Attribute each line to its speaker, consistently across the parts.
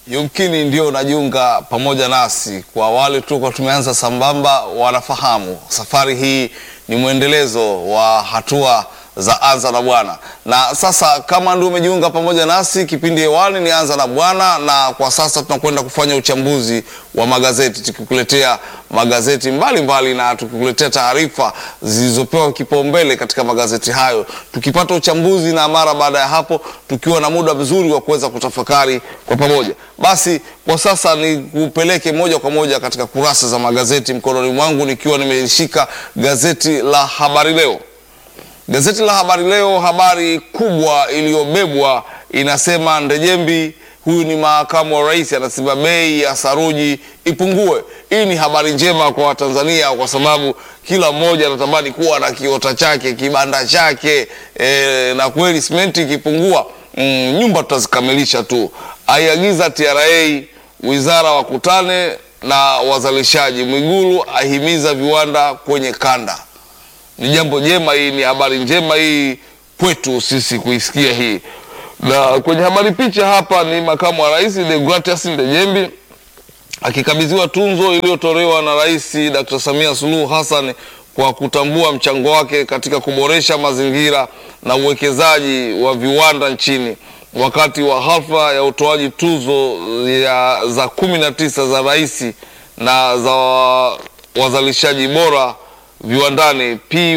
Speaker 1: Yumkini ndio unajiunga pamoja nasi. Kwa wale tulikuwa tumeanza sambamba, wanafahamu safari hii ni mwendelezo wa hatua za Anza na Bwana, na sasa kama ndio umejiunga pamoja nasi, kipindi hewani ni Anza na Bwana, na kwa sasa tunakwenda kufanya uchambuzi wa magazeti tukikuletea magazeti mbalimbali mbali, na tukikuletea taarifa zilizopewa kipaumbele katika magazeti hayo, tukipata uchambuzi na mara baada ya hapo tukiwa na muda mzuri wa kuweza kutafakari kwa pamoja. Basi kwa sasa ni kupeleke moja kwa moja katika kurasa za magazeti mkononi mwangu, nikiwa nimeshika gazeti la Habari Leo. Gazeti la Habari Leo, habari kubwa iliyobebwa inasema Ndejembi, huyu ni makamu wa rais, anasema bei ya saruji ipungue. Hii ni habari njema kwa Watanzania kwa sababu kila mmoja anatamani kuwa na kiota chake, kibanda chake e, na kweli simenti ikipungua, mm, nyumba tutazikamilisha tu. Aiagiza TRA wizara wakutane na wazalishaji. Mwigulu ahimiza viwanda kwenye kanda ni jambo jema. Hii ni habari njema hii kwetu sisi kuisikia hii. Na kwenye habari picha hapa ni makamu wa rais Deogratias Ndejembi akikabidhiwa tunzo iliyotolewa na Rais Dr. Samia Suluhu Hassan kwa kutambua mchango wake katika kuboresha mazingira na uwekezaji wa viwanda nchini wakati wa hafla ya utoaji tuzo ya za kumi na tisa za rais na za wazalishaji bora viwandani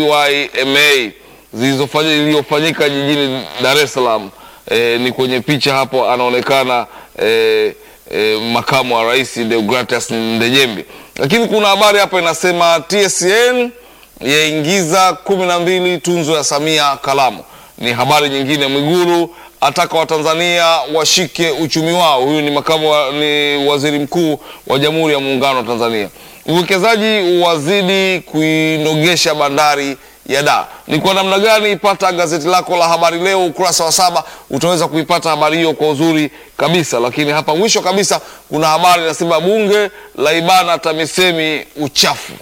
Speaker 1: PYMA iliyofanyika jijini Dar es Salaam. E, ni kwenye picha hapo anaonekana e, e, makamu wa rais Deogratias Ndejembi, lakini kuna habari hapa inasema TSN yaingiza kumi na mbili tunzo ya Samia Kalamu. Ni habari nyingine. Mwigulu ataka Watanzania washike uchumi wao. Huyu ni makamu wa, ni waziri mkuu wa Jamhuri ya Muungano wa Tanzania. Uwekezaji wazidi kuinogesha bandari ya Dar. Ni kwa namna gani? Pata gazeti lako la Habari Leo ukurasa wa saba, utaweza kuipata habari hiyo kwa uzuri kabisa. Lakini hapa mwisho kabisa kuna habari inasema bunge la ibana TAMISEMI uchafu.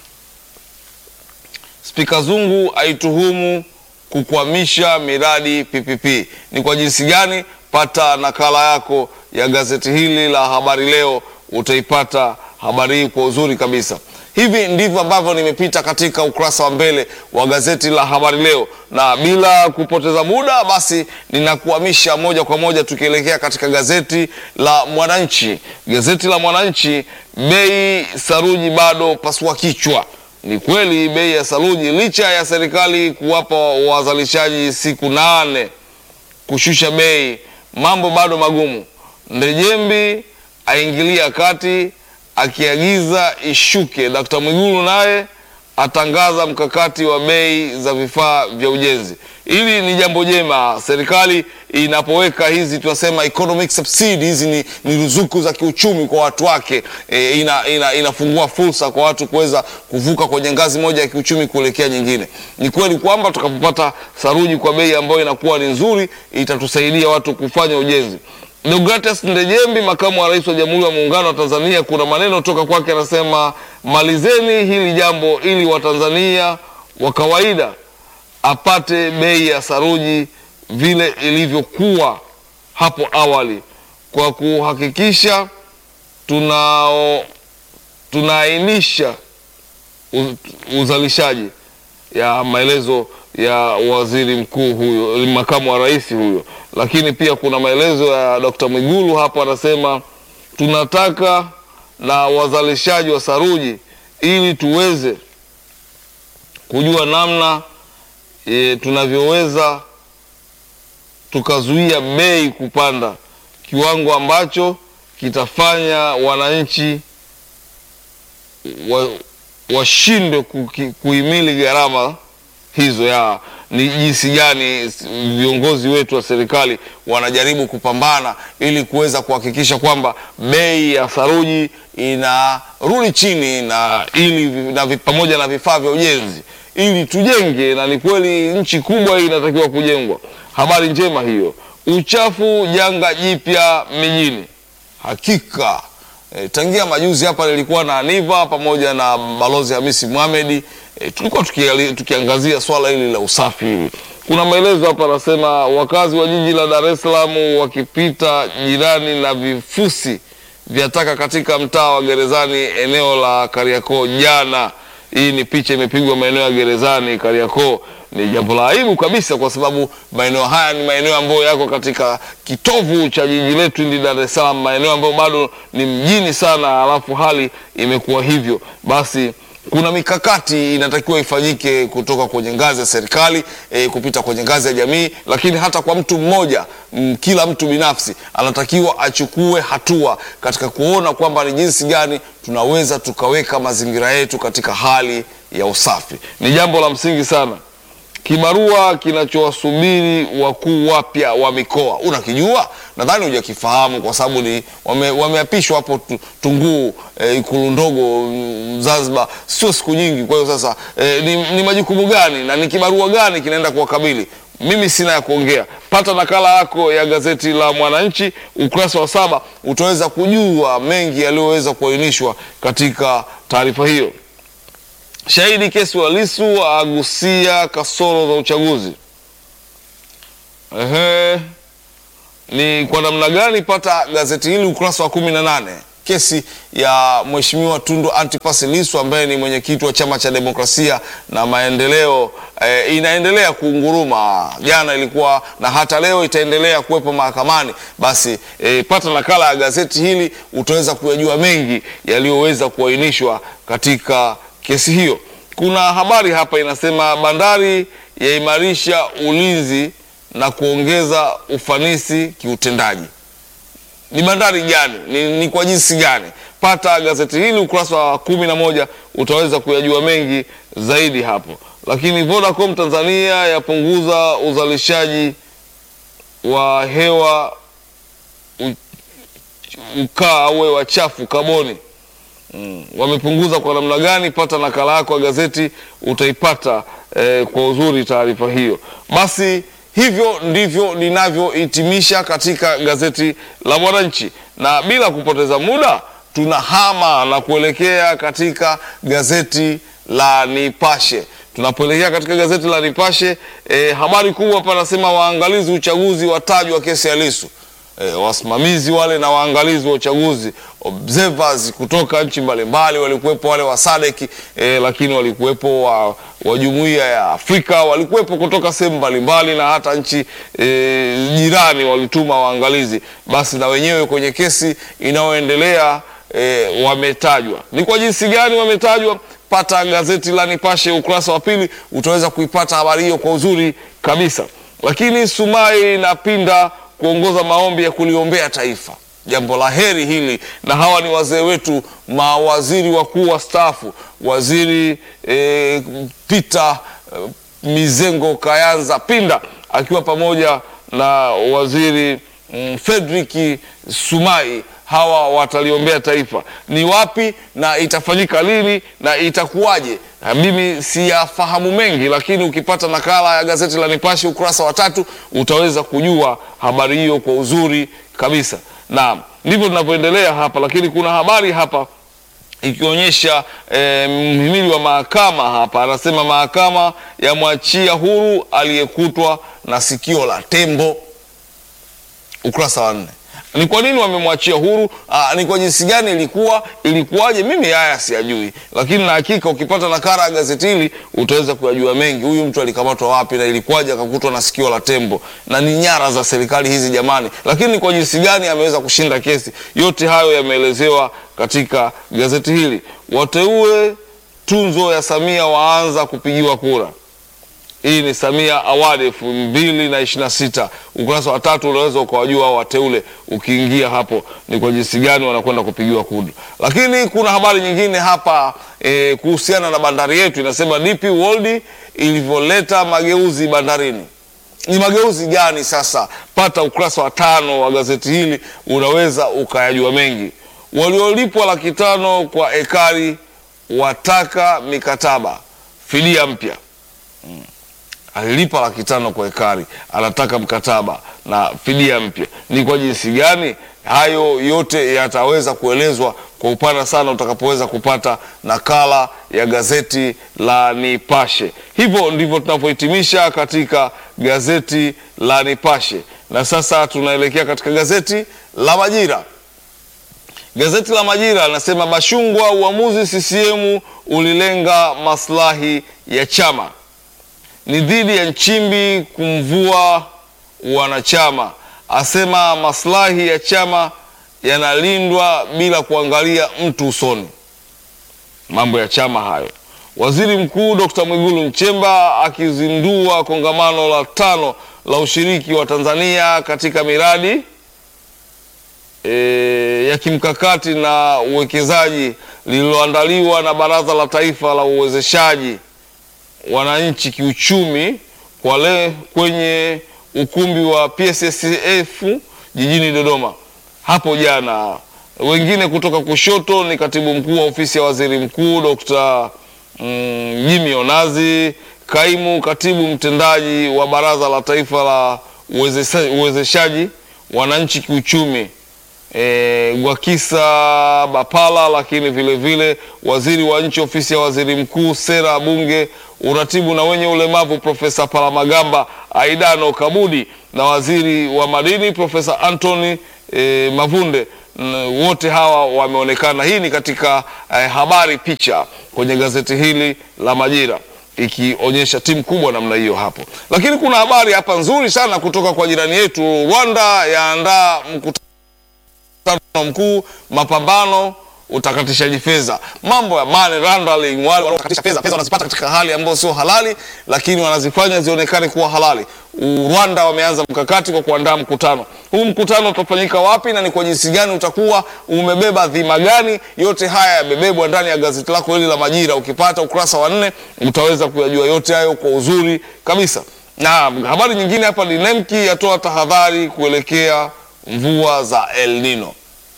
Speaker 1: Spika Zungu aituhumu kukwamisha miradi PPP. Ni kwa jinsi gani? Pata nakala yako ya gazeti hili la Habari Leo, utaipata habari hii kwa uzuri kabisa. Hivi ndivyo ambavyo nimepita katika ukurasa wa mbele wa gazeti la Habari Leo, na bila kupoteza muda, basi ninakuhamisha moja kwa moja tukielekea katika gazeti la Mwananchi. Gazeti la Mwananchi, bei saruji bado pasua kichwa. Ni kweli bei ya saruji, licha ya serikali kuwapa wazalishaji siku nane kushusha bei, mambo bado magumu. Ndejembi aingilia kati akiagiza ishuke. Dkt. Mwigulu naye atangaza mkakati wa bei za vifaa vya ujenzi. Hili ni jambo jema, serikali inapoweka hizi tunasema economic subsidy, hizi ni, ni ruzuku za kiuchumi kwa watu wake e, ina, ina, inafungua fursa kwa watu kuweza kuvuka kwenye ngazi moja ya kiuchumi kuelekea nyingine. Ni kweli kwamba tukapopata saruji kwa bei ambayo inakuwa ni nzuri, itatusaidia watu kufanya ujenzi. Deogratias Ndejembi, makamu wa rais wa Jamhuri ya Muungano wa Tanzania, kuna maneno toka kwake, anasema malizeni hili jambo ili Watanzania wa kawaida apate bei ya saruji vile ilivyokuwa hapo awali, kwa kuhakikisha tunao tunaainisha uzalishaji ya maelezo ya waziri mkuu huyo, makamu wa rais huyo. Lakini pia kuna maelezo ya Dkt. Mwigulu hapo, anasema tunataka na wazalishaji wa saruji ili tuweze kujua namna e, tunavyoweza tukazuia bei kupanda kiwango ambacho kitafanya wananchi washindwe wa kuhimili gharama hizo ya ni jinsi gani viongozi wetu wa serikali wanajaribu kupambana ili kuweza kuhakikisha kwamba bei ya saruji inarudi chini na ili na pamoja na vifaa vya ujenzi ili tujenge, na ni kweli nchi kubwa hii inatakiwa kujengwa. Habari njema hiyo. Uchafu janga jipya mijini, hakika E, tangia majuzi hapa nilikuwa na Aniva pamoja na Balozi Hamisi Mohamed e, tulikuwa tuki, tukiangazia swala hili la usafi hili. Kuna maelezo hapa anasema wakazi wa jiji la Dar es Salaam wakipita jirani na vifusi vya taka katika mtaa wa Gerezani eneo la Kariakoo jana. Hii ni picha imepigwa maeneo ya Gerezani Kariakoo. Ni jambo la aibu kabisa, kwa sababu maeneo haya ni maeneo ambayo yako katika kitovu cha jiji letu hili Dar es Salaam, maeneo ambayo bado ni mjini sana, alafu hali imekuwa hivyo. Basi kuna mikakati inatakiwa ifanyike kutoka kwenye ngazi ya serikali e, kupita kwenye ngazi ya jamii, lakini hata kwa mtu mmoja m, kila mtu binafsi anatakiwa achukue hatua katika kuona kwamba ni jinsi gani tunaweza tukaweka mazingira yetu katika hali ya usafi. Ni jambo la msingi sana. Kibarua kinachowasubiri wakuu wapya wa mikoa unakijua? Nadhani hujakifahamu kwa sababu ni wame, wameapishwa hapo tu- Tunguu eh, ikulu ndogo mm, Zanzibar, sio siku nyingi. Kwa hiyo sasa eh, ni, ni majukumu gani na ni kibarua gani kinaenda kuwakabili? Mimi sina ya kuongea. Pata nakala yako ya gazeti la Mwananchi ukurasa wa saba, utaweza kujua mengi yaliyoweza kuainishwa katika taarifa hiyo. Shahidi kesi wa Lissu agusia kasoro za uchaguzi. Ehe, ni kwa namna gani? Pata gazeti hili ukurasa wa kumi na nane. Kesi ya Mheshimiwa Tundu Antipas Lissu ambaye ni mwenyekiti wa Chama cha Demokrasia na Maendeleo eh, inaendelea kuunguruma. Jana ilikuwa na hata leo itaendelea kuwepo mahakamani. Basi eh, pata nakala ya gazeti hili utaweza kuyajua mengi yaliyoweza kuainishwa katika kesi hiyo. Kuna habari hapa inasema bandari yaimarisha ulinzi na kuongeza ufanisi kiutendaji. Ni bandari gani? Ni, ni kwa jinsi gani? Pata gazeti hili ukurasa wa kumi na moja utaweza kuyajua mengi zaidi hapo. Lakini Vodacom Tanzania yapunguza uzalishaji wa hewa u- ukaa au hewa chafu kaboni. Mm. Wamepunguza kwa namna gani? Pata nakala yako ya gazeti utaipata eh, kwa uzuri taarifa hiyo. Basi hivyo ndivyo ninavyohitimisha katika gazeti la Mwananchi, na bila kupoteza muda tunahama na kuelekea katika gazeti la Nipashe. Tunapoelekea katika gazeti la Nipashe eh, habari kubwa hapa nasema waangalizi uchaguzi watajwa kesi ya Lissu. E, wasimamizi wale na waangalizi wa uchaguzi observers kutoka nchi mbalimbali walikuwepo, wale wa SADC e, lakini walikuwepo wa, wa jumuiya ya Afrika walikuwepo kutoka sehemu mbalimbali na hata nchi e, jirani walituma waangalizi. Basi na wenyewe kwenye kesi inayoendelea e, wametajwa. Ni kwa jinsi gani wametajwa? Pata gazeti la Nipashe ukurasa wa pili, utaweza kuipata habari hiyo kwa uzuri kabisa. Lakini Sumai na Pinda kuongoza maombi ya kuliombea taifa, jambo la heri hili, na hawa ni wazee wetu, mawaziri wakuu wastaafu, waziri e, Peter e, Mizengo Kayanza Pinda akiwa pamoja na waziri mm, Fredrick Sumai hawa wataliombea taifa. Ni wapi na itafanyika lini na itakuwaje? Na Mimi siyafahamu mengi, lakini ukipata nakala ya gazeti la Nipashe ukurasa wa tatu utaweza kujua habari hiyo kwa uzuri kabisa. Na ndivyo tunavyoendelea hapa, lakini kuna habari hapa ikionyesha eh, mhimili wa mahakama hapa anasema mahakama yamwachia huru aliyekutwa na sikio la tembo ukurasa wa nne. Ni kwa nini wamemwachia huru? Aa, ni kwa jinsi gani ilikuwa ilikuwaje? Mimi haya siyajui, lakini na hakika ukipata nakala ya gazeti hili utaweza kuyajua mengi. Huyu mtu alikamatwa wapi na ilikuwaje akakutwa na sikio la tembo, na ni nyara za serikali hizi jamani. Lakini ni kwa jinsi gani ameweza kushinda kesi? Yote hayo yameelezewa katika gazeti hili. Wateue tunzo ya Samia waanza kupigiwa kura. Hii ni Samia Award elfu mbili na ishirini na sita. Ukurasa wa tatu unaweza ukawajua hao wateule, ukiingia hapo ni kwa jinsi gani wanakwenda kupigiwa kura. Lakini kuna habari nyingine hapa e, kuhusiana na bandari yetu, inasema DP World ilivyoleta mageuzi bandarini. Ni mageuzi gani sasa? Pata ukurasa wa tano wa gazeti hili, unaweza ukayajua mengi. Waliolipwa laki tano kwa ekari wataka mikataba fidia mpya alilipa laki tano kwa ekari, anataka mkataba na fidia mpya. Ni kwa jinsi gani? Hayo yote yataweza kuelezwa kwa upana sana utakapoweza kupata nakala ya gazeti la Nipashe. Hivyo ndivyo tunavyohitimisha katika gazeti la Nipashe, na sasa tunaelekea katika gazeti la Majira. Gazeti la Majira linasema Bashungwa, uamuzi CCM ulilenga maslahi ya chama, ni dhidi ya Nchimbi kumvua wanachama, asema maslahi ya chama yanalindwa bila kuangalia mtu usoni. Mambo ya chama hayo. Waziri Mkuu Dr. Mwigulu Nchemba akizindua kongamano la tano la ushiriki wa Tanzania katika miradi e, ya kimkakati na uwekezaji lililoandaliwa na Baraza la Taifa la Uwezeshaji Wananchi Kiuchumi kwa le, kwenye ukumbi wa PSSF jijini Dodoma hapo jana. Wengine kutoka kushoto ni katibu mkuu wa ofisi ya waziri mkuu Dr. mm, Jimmy Onazi, kaimu katibu mtendaji wa Baraza la Taifa la Uwezesha- Uwezeshaji Wananchi Kiuchumi e, Gwakisa Bapala, lakini vile vile waziri wa nchi ofisi ya waziri mkuu, sera, bunge, uratibu na wenye ulemavu Profesa Palamagamba Aidano Kabudi na waziri wa madini Profesa Anthony e, Mavunde. N- Wote hawa wameonekana. Hii ni katika eh, habari picha kwenye gazeti hili la Majira ikionyesha timu kubwa namna hiyo hapo, lakini kuna habari hapa nzuri sana kutoka kwa jirani yetu. Rwanda yaandaa mkutano mkutano mkuu mapambano utakatishaji fedha, mambo ya money laundering. Wale wanaotakatisha fedha, fedha wanazipata katika hali ambayo sio halali, lakini wanazifanya zionekane kuwa halali. U- Rwanda wameanza mkakati kwa kuandaa mkutano huu. Mkutano utafanyika wapi na ni kwa jinsi gani utakuwa umebeba dhima gani? Yote haya yamebebwa ndani ya gazeti lako hili la Majira. Ukipata ukurasa wa nne utaweza kuyajua yote hayo kwa uzuri kabisa. Na habari nyingine hapa ni NEMKI yatoa tahadhari kuelekea mvua za El Nino.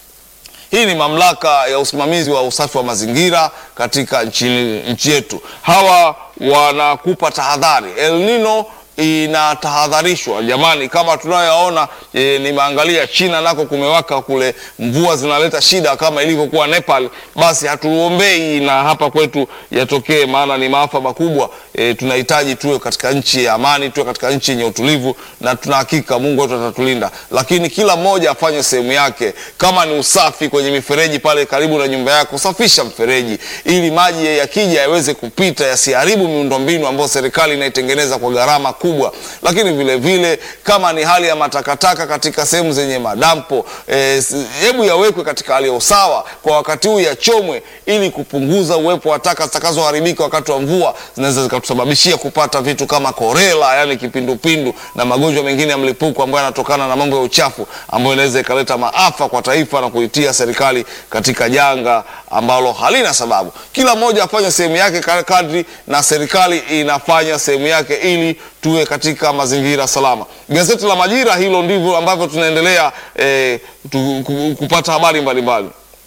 Speaker 1: Hii ni mamlaka ya usimamizi wa usafi wa mazingira katika nchi, nchi yetu. Hawa wanakupa tahadhari. El Nino inatahadharishwa jamani, kama tunayoona e, nimeangalia China nako kumewaka kule, mvua zinaleta shida kama ilivyokuwa Nepal. Basi hatuombei na hapa kwetu yatokee, maana ni maafa makubwa. E, tunahitaji tuwe katika nchi ya amani, tuwe katika nchi yenye utulivu, na tuna hakika Mungu wetu atatulinda, lakini kila mmoja afanye sehemu yake. Kama ni usafi kwenye mifereji pale karibu na nyumba yako, safisha mfereji ili maji yakija yaweze kupita, yasiharibu miundombinu ambayo serikali inaitengeneza kwa gharama kubwa. Lakini vile vile kama ni hali ya matakataka katika sehemu zenye madampo, eh, hebu yawekwe katika hali ya usawa kwa wakati huu, yachomwe ili kupunguza uwepo wa taka zitakazoharibika wakati wa mvua, zinaweza zikatusababishia kupata vitu kama korela, yani kipindupindu na magonjwa mengine ya mlipuko ambayo yanatokana na mambo ya uchafu ambayo inaweza ikaleta maafa kwa taifa na kuitia serikali katika janga ambalo halina sababu. Kila mmoja afanye sehemu yake ka- kadri na serikali inafanya sehemu yake ili tuwe katika mazingira salama. Gazeti la Majira, hilo ndivyo ambavyo tunaendelea eh, tu, ku- kupata habari mbalimbali.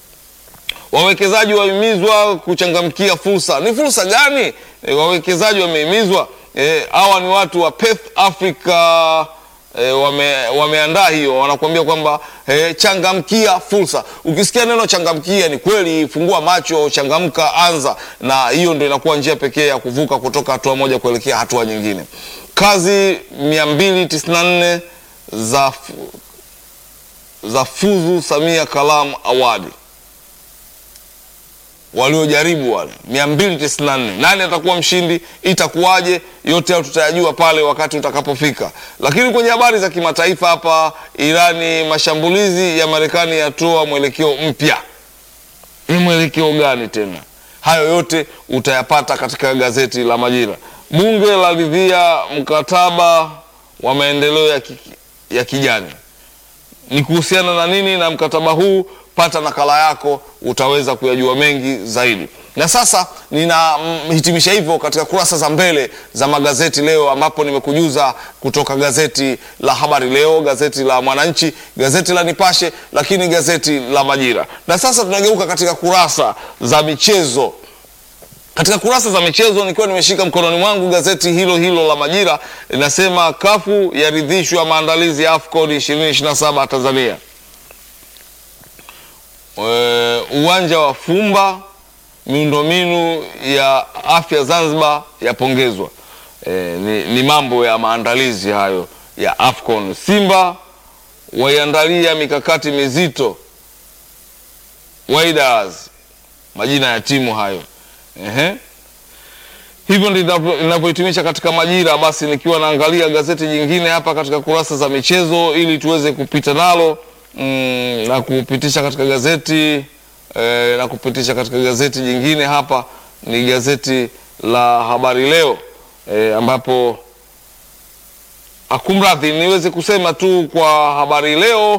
Speaker 1: Wawekezaji wahimizwa kuchangamkia fursa. Ni fursa gani e, wawekezaji wamehimizwa? E, hawa ni watu wa Perth Africa e, wame, wameandaa hiyo, wanakuambia kwamba e, changamkia fursa. Ukisikia neno changamkia, ni kweli, fungua macho, changamka, anza, na hiyo ndio inakuwa njia pekee ya kuvuka kutoka hatua moja kuelekea hatua nyingine. Kazi 294 za, fu- za fuzu Samia Kalamu Awadi waliojaribu wale 294 nani atakuwa mshindi itakuwaje yote hayo tutayajua pale wakati utakapofika lakini kwenye habari za kimataifa hapa irani mashambulizi ya marekani yatoa mwelekeo mpya ni mwelekeo gani tena hayo yote utayapata katika gazeti la majira bunge laridhia mkataba wa maendeleo ya, ki, ya kijani ni kuhusiana na nini na mkataba huu pata nakala yako utaweza kuyajua mengi zaidi na sasa ninahitimisha hivyo katika kurasa za mbele za magazeti leo ambapo nimekujuza kutoka gazeti la habari leo gazeti la mwananchi gazeti la nipashe lakini gazeti la majira na sasa tunageuka katika kurasa za michezo katika kurasa za michezo nikiwa nimeshika mkononi mwangu gazeti hilo hilo la Majira linasema kafu yaridhishwa maandalizi ya AFCON 2027 Tanzania. E, uwanja wa Fumba, miundombinu ya afya Zanzibar yapongezwa. E, ni, ni mambo ya maandalizi hayo ya AFCON. Simba waiandalia mikakati mizito Wydad, majina ya timu hayo. Ehe. Hivyo ndivyo ninavyohitimisha katika Majira. Basi nikiwa naangalia gazeti jingine hapa katika kurasa za michezo ili tuweze kupita nalo mm, na kupitisha katika gazeti eh, na kupitisha katika gazeti jingine hapa ni gazeti la Habari Leo eh, ambapo akumradhi, niweze kusema tu kwa Habari Leo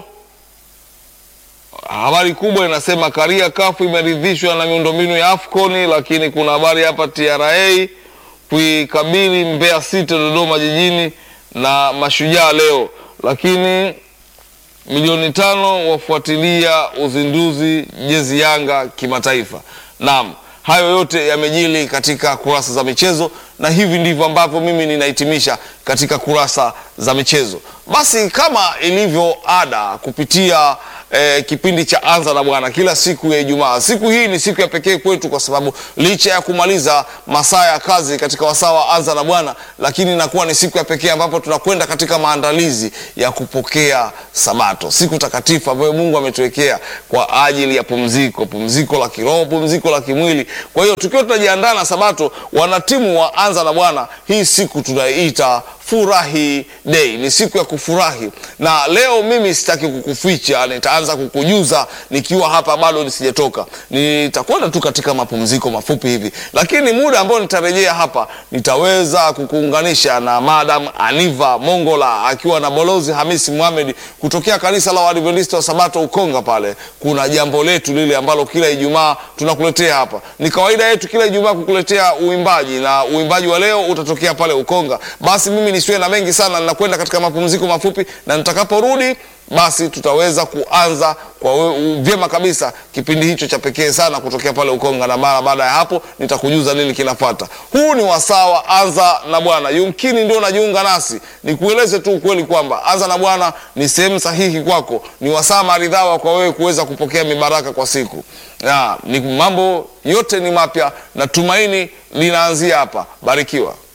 Speaker 1: habari kubwa inasema Karia kafu imeridhishwa na miundombinu ya Afcon, lakini kuna habari hapa TRA kuikabili Mbeya City Dodoma jijini na Mashujaa leo, lakini milioni tano wafuatilia uzinduzi jezi Yanga kimataifa. Naam, hayo yote yamejili katika kurasa za michezo, na hivi ndivyo ambavyo mimi ninahitimisha katika kurasa za michezo. Basi kama ilivyo ada kupitia eh, kipindi cha Anza na Bwana kila siku ya Ijumaa. Siku hii ni siku ya pekee kwetu kwa sababu licha ya kumaliza masaa ya kazi katika wasaa wa Anza na Bwana, lakini inakuwa ni siku ya pekee ambapo tunakwenda katika maandalizi ya kupokea Sabato, siku takatifu ambayo Mungu ametuwekea kwa ajili ya pumziko, pumziko la kiroho, pumziko la kimwili. Kwa hiyo tukiwa tunajiandaa na Sabato, wanatimu wa Anza na Bwana, hii siku tunaiita Furahi Day, ni siku ya kufurahi. Na leo mimi sitaki kukuficha, nitaanza kukujuza nikiwa hapa bado nisijatoka. Nitakwenda tu katika mapumziko mafupi hivi, lakini muda ambao nitarejea hapa nitaweza kukuunganisha na Madam Aniva Mongola akiwa na Balozi Hamisi Mohamed kutokea kanisa la Waadventista wa Sabato Ukonga. Pale kuna jambo letu lile ambalo kila Ijumaa tunakuletea hapa. Ni kawaida yetu kila Ijumaa kukuletea uimbaji, na uimbaji wa leo utatokea pale Ukonga. Basi mimi nisiwe na mengi sana, ninakwenda katika mapumziko mafupi, na nitakaporudi basi tutaweza kuanza kwa we- vyema kabisa kipindi hicho cha pekee sana kutokea pale Ukonga, na mara baada ya hapo nitakujuza nini kinafuata. Huu ni wasaa wa Anza na Bwana. Yumkini ndio unajiunga nasi, nikueleze tu ukweli kwamba Anza na Bwana ni sehemu sahihi kwako, ni wasaa maridhawa kwa wewe kuweza kupokea mibaraka kwa siku ya, ni mambo yote ni mapya na tumaini linaanzia hapa. Barikiwa.